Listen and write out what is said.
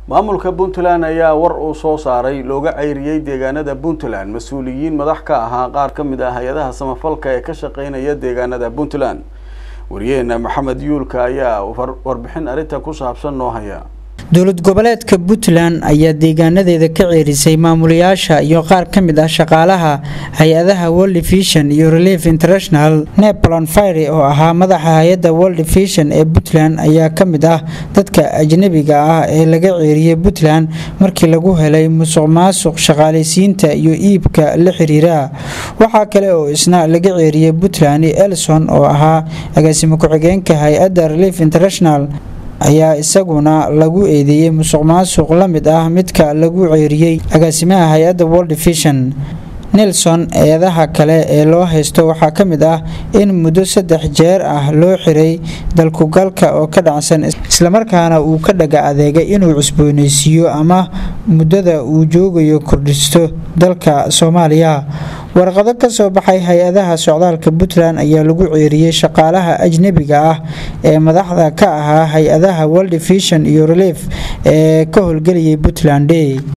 maamulka puntland ayaa war uu soo saaray looga ceyriyey deegaanada puntland mas-uuliyiin madax ka ahaa qaar ka mid ah hay-adaha samafalka ee ka shaqeynaya deegaanada puntland wariyaheena maxamed yuulka ayaa warbixin arrinta ku saabsan noo haya dowlad goboleedka puntland ayaa deegaanadeeda ka ceerisay maamulayaasha iyo qaar ka mid ah shaqaalaha hay-adaha world vision iyo relief international nepalon fire oo ahaa madaxa hay-adda world vision ee puntland ayaa ka mid ah dadka ajnabiga ah ee laga ceeriyey puntland markii lagu helay musuq maasuq shaqaalaysiinta iyo iibka la xiriira waxaa kale oo isna laga ceeriyey puntland elson oo ahaa agaasimo ku-xigeenka hay-adda relief international ayaa isaguna lagu eedeeyey musuq maasuq la mid ah midka lagu ceeriyey agaasimaha hay-adda world vision nelson eedaha kale ee loo haysto waxaa ka mid ah in muddo saddex jeer ah loo xiray dalkugalka oo ka dhacsan islamarkaana uu ka dhaga adeegay inuu cusbooneysiiyo ama muddada uu joogayo kordhisto dalka soomaaliya warqado ka soo baxay hay-adaha socdaalka puntland ayaa lagu ceeriyey shaqaalaha ajnebiga ah ee madaxda ka ahaa hay-adaha world vision iyo relief ee ka howlgelayay puntland